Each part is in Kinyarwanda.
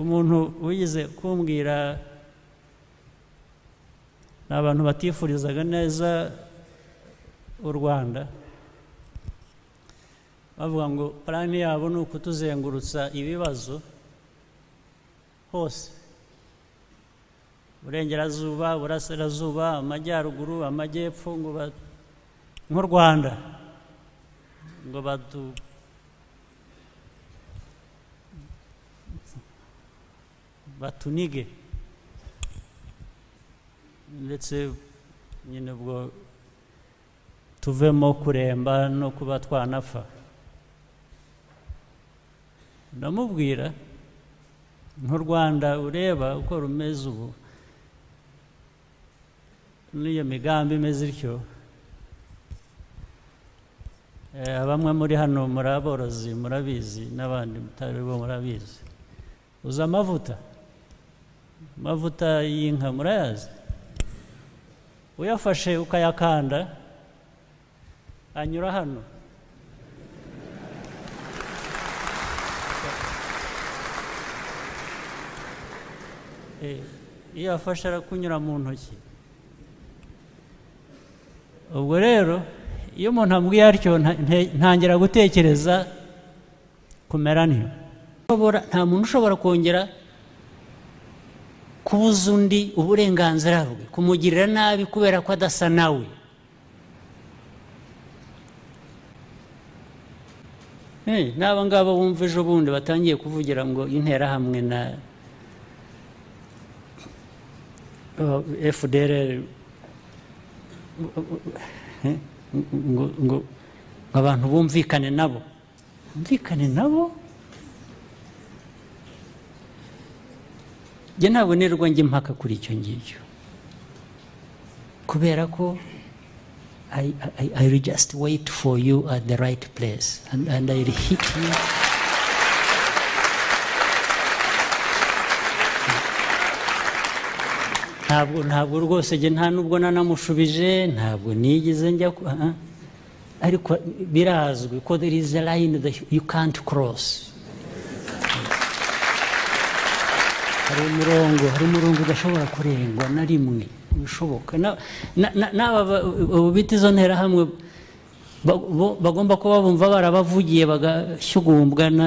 umuntu wigeze kumbwira ni abantu batifurizaga neza u rwanda bavuga ngo purani yabo ni ukutuzengurutsa ibibazo hose burengerazuba burasirazuba amajyaruguru amajyepfo ngo ba- nk'u rwanda ngo badu batunige ndetse nyine ubwo tuvemo kuremba no kuba twanapfa ndamubwira nk'u rwanda ureba uko rumeze ubu n'iyo migambi imeze ityo Eh, bamwe muri hano muri aborozi murabizi n'abandi mutari bo murabizi uzi amavuta amavuta y'inka murayazi uyafashe ukayakanda anyura hano Eh, iyo afashe arakunyura mu ntoki ubwo rero iyo umuntu ambwiye atyo nta- nte- ntangira gutekereza kumera ntiyo Ushobora- nta muntu ushobora kongera kubuza undi uburenganzira bwe kumugirira nabi kubera ko adasa nawe Eh, n'aba ngaba bumva ejo bundi batangiye kuvugira ngo interahamwe na fdr ngo ngo abantu bumvikane nabo bumvikane nabo njye ntabonerwa njye impaka kuri icyo ngicyo kubera ko I, I, I will just wait for you at the right place and, and I will hit you ntabwo ntabwo rwose njye nta nubwo nanamushubije ntabwo nigeze njya ku- ah, ah. ariko birazwi ko there is a line that you can't cross hari umurongo hari umurongo udashobora kurengwa na rimwe bishoboka n'aba ba- ubu bita izo nterahamwe ba- bo- bagomba kuba bumva barabavugiye bagashyugumbwa na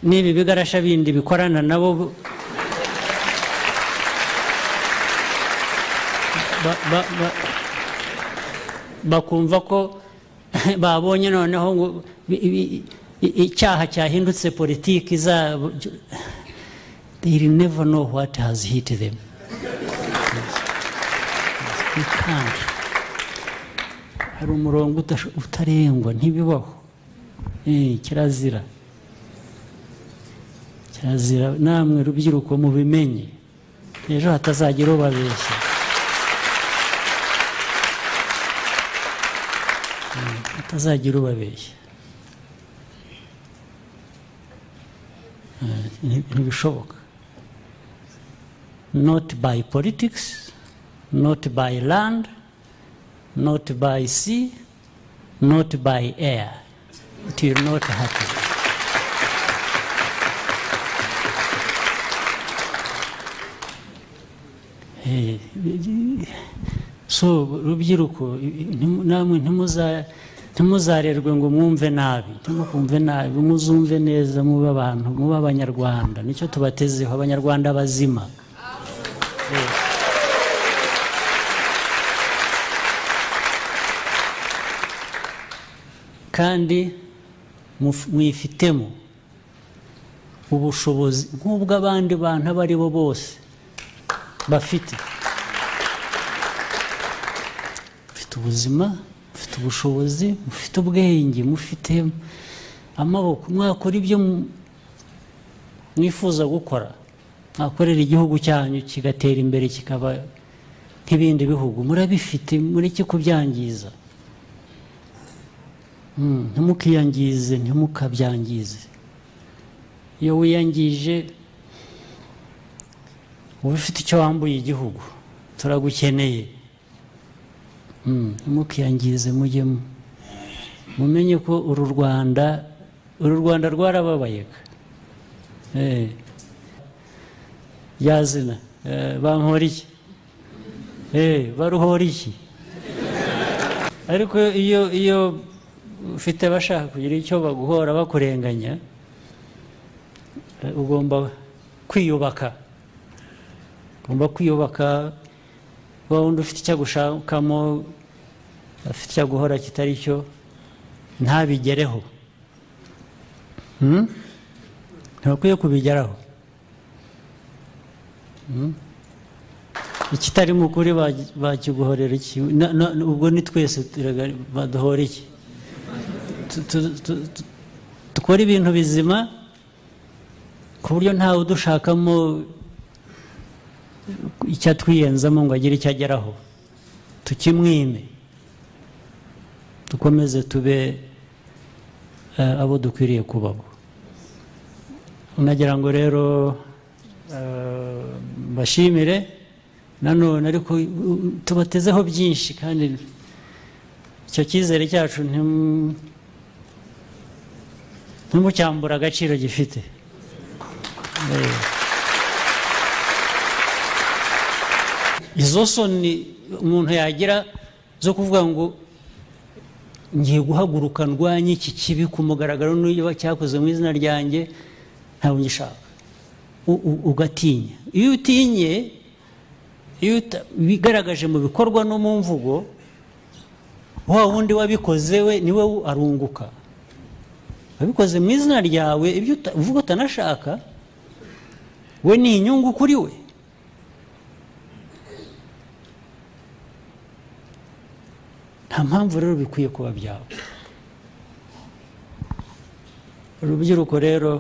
n'ibi bigarasha bindi bikorana nabo bu- ba- ba- ba- bakumva ko babonye noneho ngo bi- bi- i- icyaha cyahindutse politiki zabo they will never know what has hit them You can't. hari umurongo utasho- utarengwa ntibibaho Eh, kirazira kirazira namwe rubyiruko mubimenye ejo hatazagira ubabeshya hatazagira ubabeshya Eh, nti- ntibishoboka not by politics not by land not by sea not by air it will not happen Eh, so rubyiruko ntimu- namwe ntimuza- ntimuzarerwe ngo mwumve nabi ntimukumve nabi muzumve neza mube abantu mube abanyarwanda nicyo tubatezeho abanyarwanda bazima Eh. kandi muf- mwifitemo ubushobozi nk'ubw'abandi bantu abo ari bo bose bafite mufite ubuzima mufite ubushobozi mufite ubwenge mufite amaboko mwakora ibyo mu- mwifuza gukora mwakorera igihugu cyanyu kigatera imbere kikaba nk'ibindi bihugu murabifite mureke kubyangiza Mm, ntimukiyangize ntimukabyangize iyo wiyangije uba ufite icyo wambuye igihugu turagukeneye Mm, ntimukiyangize mujyemo mumenye ko uru rwanda uru rwanda rwarababayega Eh. yazina eh, bankora iki Eh, baruhora iki ariko iyo iyo ufite abashaka kugira icyo baguhora bakurenganya eh, ugomba kwiyubaka ugomba kwiyubaka wowe undi ufite icyo agushakamo afite icyo aguhora kitari cyo ntabigereho Hmm? ntibakwiye kubigeraho Hmm? ikitari mu kuri bagi- bakiguhorera iki Na- na- ubwo ni twese turaga- baduhora iki Tu- tu- tu- tu- dukore ibintu bizima ku buryo ntawe udushakamo icyo atwiyenzamo ngo agire icyo ageraho tukimwime dukomeze tube eh, abo dukwiriye kubaho nagira ngo rero eh, mbashimire nanone ariko u- u- tubatezeho byinshi kandi icyo cyizere cyacu ntimu- ntimucyambure agaciro gifite Eh. izo soni umuntu yagira zo kuvuga ngo ngiye guhaguruka ndwanye iki kibi ku mugaragaro niba cyakoze mu izina ryanjye ntabwo ngishaka U- u- ugatinya iyo utinye iyo uta- bigaragaje mu bikorwa no mu mvugo wa wundi wabikoze we niwe wu- arunguka wabikoze mu izina ryawe ibyo uta- uvuga utanashaka we ni inyungu kuri we nta mpamvu rero bikwiye kuba byawe urubyiruko rero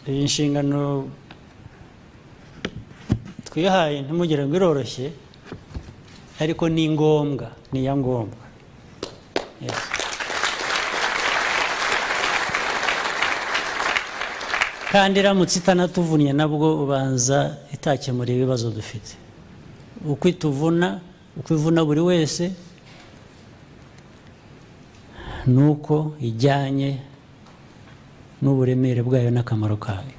iyi nshingano twihaye ntimugire ngo iroroshye ariko ni ngombwa ni iya ngombwa Yes. kandi iramutse itanatuvunnye nabwo ubanza itakemura ibibazo dufite uko ituvuna uko ivuna buri wese ni uko ijyanye n'uburemere bwayo n'akamaro kayo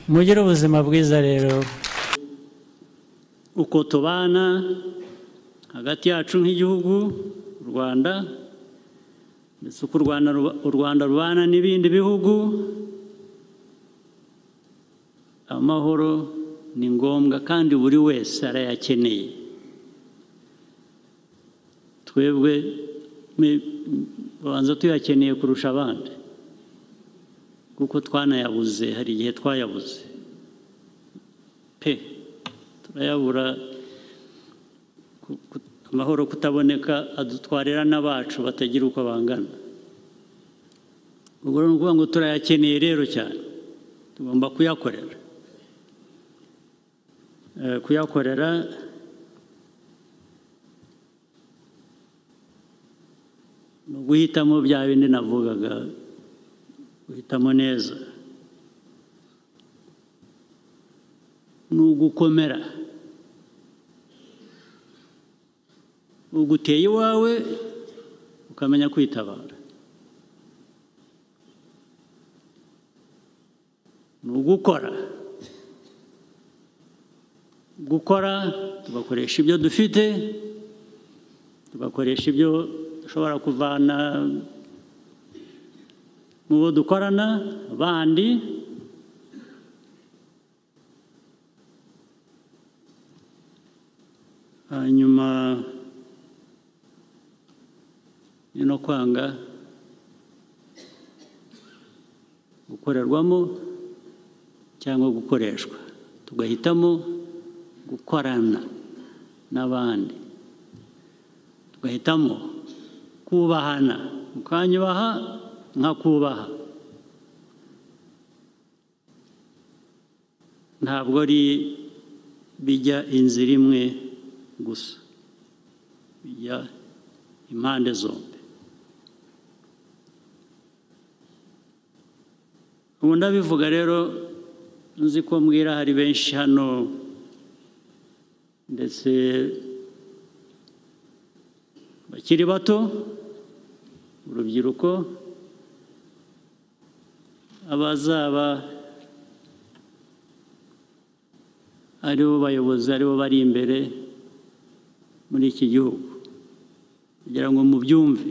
mugire ubuzima bwiza rero uko tubana hagati yacu nk'igihugu u rwanda ndetse uko u Rwanda ruba- u rwanda rubana n'ibindi bihugu amahoro ni ngombwa kandi buri wese arayakeneye twebwe me- babanza tuyakeneye kurusha abandi kuko twanayabuze hari igihe twayabuze pe turayabura ku- ku- amahoro kutaboneka adutwarira n'abacu batagira uko bangana ubwo ni ukuvuga ngo turayakeneye rero cyane tugomba kuyakorera Eh, kuyakorera ni uguhitamo bya bindi navugaga guhitamo neza ni ugukomera uguteye iwawe ukamenya kwitabara ni ugukora gukora tugakoresha ibyo dufite tugakoresha ibyo dushobora kuvana mu bo dukorana bandi hanyuma ni no kwanga gukorerwamo cyangwa gukoreshwa tugahitamo gukorana n'abandi tugahitamo kubahana mukanyubaha nkakubaha ntabwo ari bijya inzira imwe gusa bijya impande zombi ubu ndabivuga rero nzi ko mbwira hari benshi hano ndetse bakiri bato urubyiruko abazaba aribo bayobozi aribo bari imbere muri iki gihugu kugira ngo mubyumve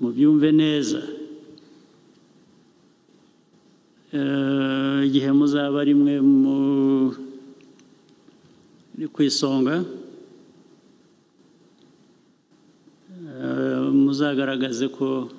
mubyumve neza Eh, igihe muzaba ari mwe muri ku isonga eh, muzagaragaze ko